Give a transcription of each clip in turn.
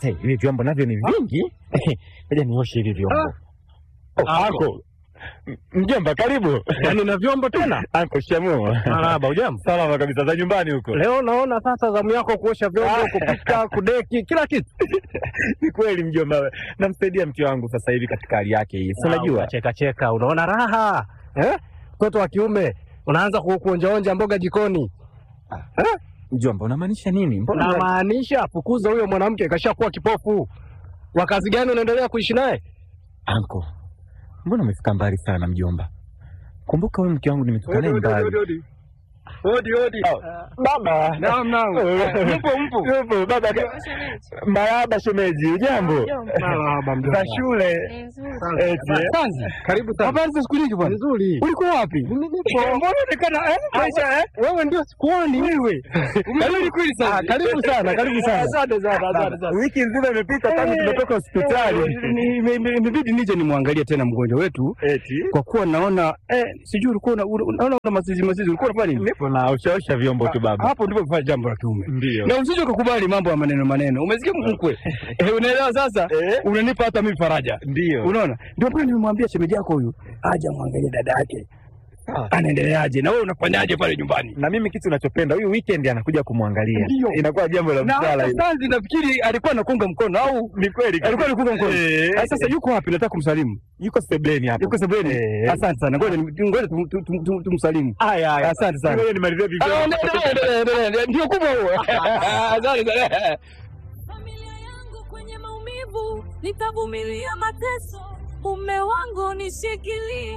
Hey, hivi vyombo navyo ni vingi. Ngoja nioshe hivi vyombo. Oh, Anko. M- Mjomba karibu. Yaani na vyombo tena? Anko shamu. Marahaba, ujambo? Salama kabisa za nyumbani huko. Leo naona sasa zamu yako kuosha vyombo, kupika, kudeki, kila kitu. Ni kweli mjomba. Namsaidia mke wangu sasa hivi katika hali yake hii. Si unajua? Cheka cheka, unaona raha. Eh? Mtoto wa kiume unaanza ku- kuonjaonja mboga jikoni. Mjomba unamaanisha nini? Mbona Namaanisha fukuza huyo mwanamke kashakuwa kipofu. Wa kazi gani unaendelea kuishi naye? Anko. Mbona umefika mbali sana mjomba? Kumbuka wewe mke wangu nimetoka naye mbali. Odi odi. Baba. Naam naam. Mpo mpo. Yupo baba. Marahaba shemeji, ujambo? Marahaba Za shule. Eti. eh? Kwanza, karibu sana. Habari za siku nyingi bwana. Nzuri. Ulikuwa wapi? Mbona unaonekana eh? Maisha eh? Wewe ndio sikuoni wewe. Karibu kweli sana. Karibu sana, karibu sana. Asante sana, asante sana. Wiki nzima imepita tangu tumetoka hospitali. Ni- ime- ime- Imebidi nije nimwangalie tena mgonjwa wetu Eti. kwa kuwa naona eh, sijui ulikuwa una- una- unaona una mazizi mazizi, ulikuwa unafanya nini? Nipo na ushaosha vyombo tu baba. Hapo ndipo kufanya jambo la kiume, Ndio. na usije ukakubali mambo ya maneno maneno. Umesikia mkwe? Eh, unaelewa sasa? Eh? Unanipa hata mimi faraja. Ndio. Unaona, ndio pale nimemwambia shemeji yako huyu aje amwangalie dada yake Ah. anaendeleaje, na wewe unafanyaje pale nyumbani? Na mimi kitu nachopenda huyu weekend anakuja kumwangalia. Ndio. Inakuwa jambo la Na msala hata hili. Sanzi nafikiri alikuwa anakunga mkono au Ni kweli. alikuwa anakunga mkono. Eh. Ah, Sasa yuko wapi? Nataka kumsalimu. yuko sebleni hapo. Yuko sebuleni. Eh. Asante sana, ngoja ni- ngoja tum- tum- tum- tum- tumsalimu. Haya haya. Asante sana. Ngoja nimalizie vivyo. Ah, endelea, endelea, endelea, endelea. Ndio kubwa huo. Asante sana. familia yangu kwenye maumivu, nitavumilia mateso, mume wangu nishikilie.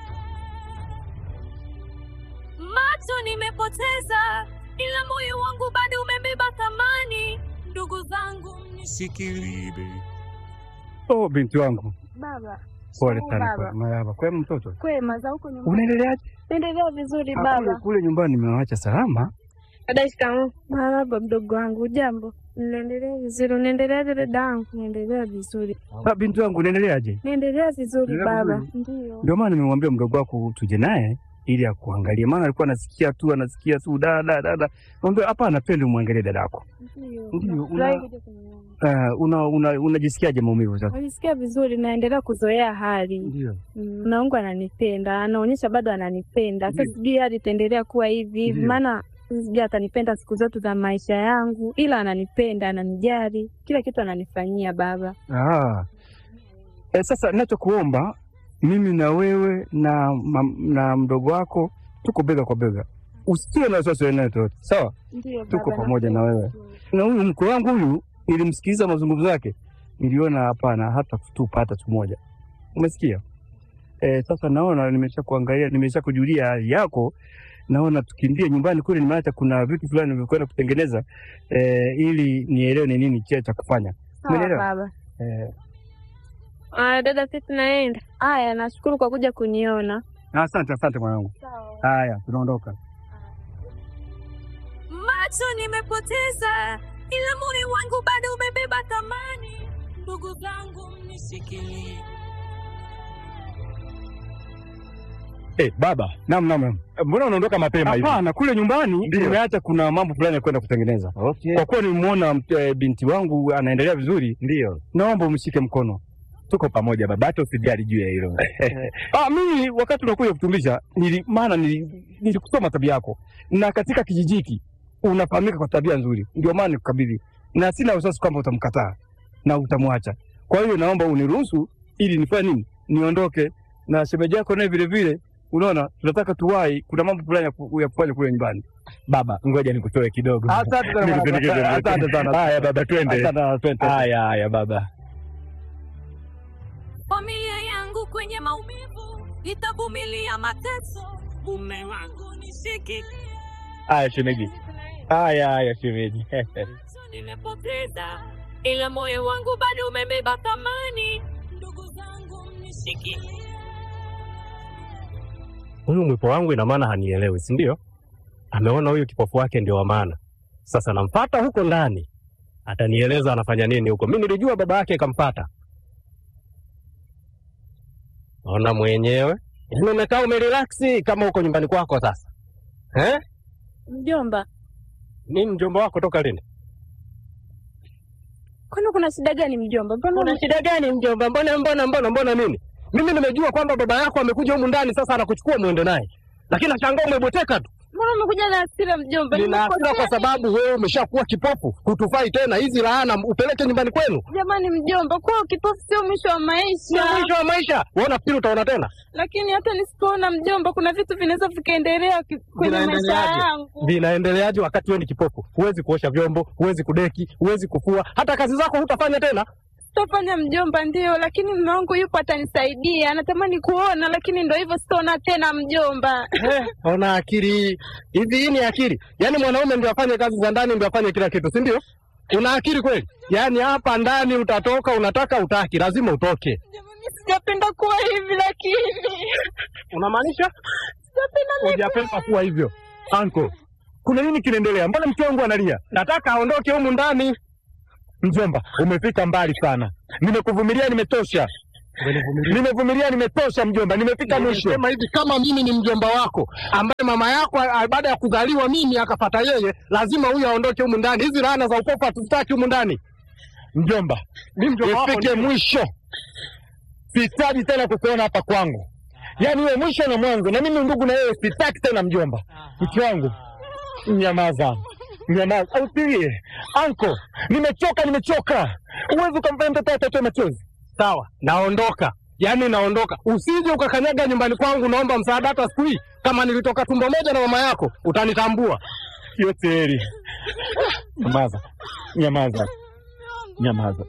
Macho nimepoteza, ila moyo wangu bado umebeba thamani. Ndugu zangu mnishikilie. Oh, binti wangu. Baba, Pole Shikamoo sana baba. kwa marahaba. Kwema mtoto? Kwema za huko nyumbani. Unaendeleaje? Naendelea vizuri Ah, Kule baba. kule nyumbani nimewaacha salama. Dada, shikamoo. Marahaba mdogo wangu, jambo. Naendelea vizuri. Unaendeleaje dada yangu? Naendelea vizuri. Ah, binti wangu unaendeleaje? Naendelea vizuri Naendelea baba. vizuri. Ndio. Ndio maana nimemwambia mdogo wako tuje naye ili akuangalie, maana alikuwa anasikia tu anasikia tu da da da da. Mwambie hapana, twende umwangalie dadako. Ndio. Ndio, Nafurahi una- kuja kuniona. Uh, una una unajisikiaje maumivu sasa? Najisikia vizuri, naendelea kuzoea hali. Ndio. Mm, na Mungu ananipenda, anaonyesha bado ananipenda. Sasa Ndio. sijui hali itaendelea kuwa hivi hivi, Ndio. maana sijui atanipenda siku zote za maisha yangu, ila ananipenda, ananijali, kila kitu ananifanyia baba. Ah. E, sasa ninachokuomba mimi na wewe na, mam- na mdogo wako tuko bega kwa bega, usiwe na wasiwasi wa aina yoyote, sawa? Ndio Tuko pamoja na wewe. Na huyu mkwe wangu huyu, nilimsikiliza mazungumzo yake, niliona hapana, hata kutupa hata siku moja. Umesikia? E, sasa naona nimesha kuangalia, nimesha kujulia hali yako, naona tukimbie nyumbani kule, nimeacha kuna vitu fulani nilivyokwenda kutengeneza e, ili nielewe ni nini cha cha kufanya. Sawa Umeelewa? baba. E, Aya dada, sisi tunaenda. Aya, nashukuru kwa kuja kuniona. asante asante mwanangu. Haya, tunaondoka. Macho nimepoteza, ila moyo wangu bado umebeba thamani. Ndugu zangu mnishikilie. Eh, baba. Naam, naam, naam. Mbona unaondoka mapema hivi? Hapana, kule nyumbani Ndio. nimeacha kuna mambo fulani ya kwenda kutengeneza. Okay. Kwa kuwa nimemuona e, binti wangu anaendelea vizuri, Ndio. naomba umshike mkono. Tuko pamoja baba, hata usijali juu ya hilo. Ah, mimi wakati unakuja kutumbisha nili, maana nili- nilikusoma tabia yako, na katika kijiji hiki unafahamika kwa tabia nzuri, ndio maana nikukabidhi, na sina wasiwasi kwamba utamkataa na utamwacha. Kwa hiyo naomba uniruhusu ili nifanye nini, niondoke na shemeji yako naye vile vile. Unaona, tunataka tuwahi, kuna mambo fulani ya ku- ya kufanya kule nyumbani. Baba, ngoja nikutoe kidogo. Asante sana, Nikusindikize. asante sana. Haya baba, twende. Asante sana, twende. Haya haya baba. Familia yangu kwenye maumivu, nitavumilia mateso. Mume wangu nishikilie. Haya shemeji. Haya haya shemeji. Macho nimepoteza, ila moyo wangu bado umebeba thamani. Ndugu zangu mnishikilie. huyu mwipo wangu ina maana hanielewi, si ndio? Ameona huyu kipofu wake ndio wa maana. Sasa nampata huko ndani, atanieleza anafanya nini huko. Mi nilijua baba yake kampata. Ona mwenyewe, yaani umekaa umerelaksi kama huko nyumbani kwako sasa eh? Mjomba, Ni mjomba wako toka lini? Kwani kuna shida gani mjomba? Mbona Kuna shida gani mjomba? Mbona mbona mbona mbona nini? Mimi nimejua kwamba baba yako amekuja humu ndani sasa anakuchukua muende naye. Lakini nashangaa umebweteka tu. mbona umekuja na hasira mjomba? Nina hasira Nimekosea kwa sababu wewe umeshakuwa kipofu, hutufai tena. Hizi laana upeleke nyumbani kwenu. Jamani mjomba, kuwa kipofu sio mwisho wa Sio maisha. mwisho wa maisha. Wewe unafikiri utaona tena? Lakini hata nisipoona mjomba, kuna vitu vinaweza vikaendelea ki- kwenye maisha Vinaendeleaje? yangu. Vinaendeleaje wakati wewe ni kipofu? Huwezi kuosha vyombo, huwezi kudeki, huwezi kufua, hata kazi zako hutafanya tena. Sitofanya mjomba, ndio, lakini mume wangu yupo atanisaidia. Anatamani kuona, lakini ndo hivyo, sitaona tena mjomba. Eh, ona akili hivi, hii ni akili? Yaani mwanaume ndio afanye kazi za ndani, ndio afanye kila kitu, si ndio? Una akili kweli? Yaani hapa ndani utatoka, unataka utaki, lazima utoke. Jamani, sijapenda kuwa hivi, lakini Unamaanisha sijapenda mimi hujapenda kuwa hivyo? Anko, kuna nini kinaendelea? Mbona mke wangu analia? Nataka aondoke humu ndani. Mjomba, umefika mbali sana. Nimekuvumilia, nimetosha. Nimevumilia, nimetosha mjomba, nimefika mwisho. Sema hivi, kama mimi ni mjomba wako ambaye mama yako a- baada ya kuzaliwa mimi akapata yeye, lazima huyu aondoke humu ndani. Hizi laana za upofu hatuzitaki humu ndani. Mjomba, Mimi mjomba wako ifike ndio. mwisho. Sihitaji tena kukuona hapa kwangu, yaani wewe mwisho na mwanzo, na mimi ndugu na wewe sitaki tena mjomba. Mke wangu, nyamaza, nyamaza, usilie. Anko, nimechoka, nimechoka. Uwezi ukamfanya mtoto atotoe machozi. Sawa, naondoka. Yaani naondoka. Usije ukakanyaga nyumbani kwangu, naomba msaada hata siku hii. Kama nilitoka tumbo moja na mama yako, utanitambua. Yote heri. Nyamaza, nyamaza, nyamaza.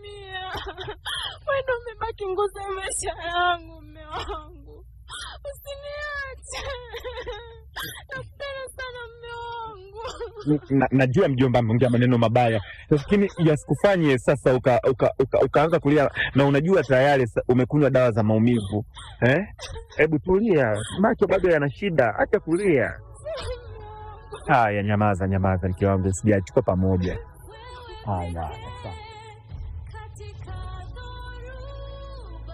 wewe ndo umebaki nguzo ya maisha yangu, mume wangu, usiniache. Nakupenda sana mume wangu. na, najua mjomba ameongea maneno mabaya, lakini yasikufanye sasa uka, uka, uka, ukaanza kulia na unajua tayari sa- umekunywa dawa za maumivu eh? Hebu tulia, macho bado yana shida, acha kulia. Haya, nyamaza, nyamaza, mke wangu, sijachukua pamoja. Haya, sawa. Katika dhoruba,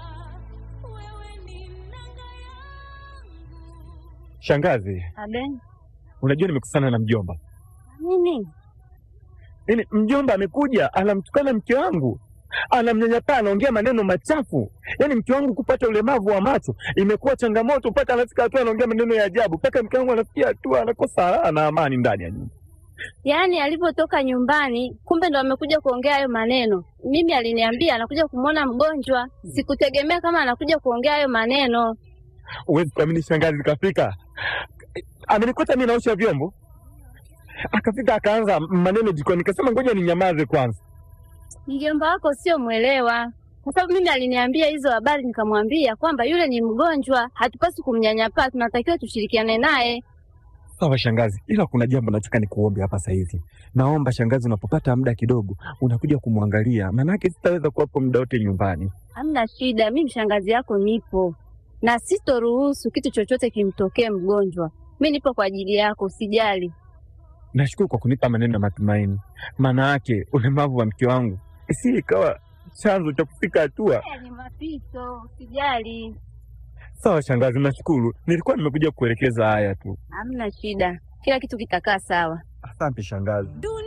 wewe ni nanga yangu. Shangazi, Abe, unajua nimekusana na mjomba. nini? Yaani mjomba amekuja anamtukana mke wangu, anamnyanyapaa, anaongea maneno machafu. Yaani mke wangu kupata ulemavu wa macho imekuwa changamoto, mpaka anafika hatua anaongea maneno ya ajabu, mpaka mke wangu anafikia hatua anakosa raha na amani ndani ya nyumba. Yaani alipotoka nyumbani, kumbe ndo amekuja kuongea hayo maneno. Mimi aliniambia anakuja kumwona mgonjwa, sikutegemea kama anakuja kuongea hayo maneno. Huwezi kuamini, shangazi kafika, amenikuta mimi naosha vyombo, akafika akaanza maneno jikoni, nikasema ngoja ninyamaze kwanza. Mjomba wako sio mwelewa, kwa sababu mimi aliniambia hizo habari, nikamwambia kwamba yule ni mgonjwa, hatupasi kumnyanyapaa, tunatakiwa tushirikiane naye. Sawa shangazi, ila kuna jambo nataka nikuombe hapa sasa hivi. Naomba shangazi, unapopata muda kidogo unakuja kumwangalia, maanake sitaweza kuwapo muda wote nyumbani. Hamna shida, mimi mshangazi yako nipo na sitoruhusu kitu chochote kimtokee mgonjwa. Mi nipo kwa ajili yako, usijali. Nashukuru kwa kunipa maneno ya matumaini, maana yake ulemavu wa mke wangu si ikawa chanzo cha kufika hatua. Ni mapito, usijali. Sawa shangazi, nashukuru. Nilikuwa nimekuja kuelekeza haya tu. Hamna shida, kila kitu kitakaa sawa. Asante shangazi.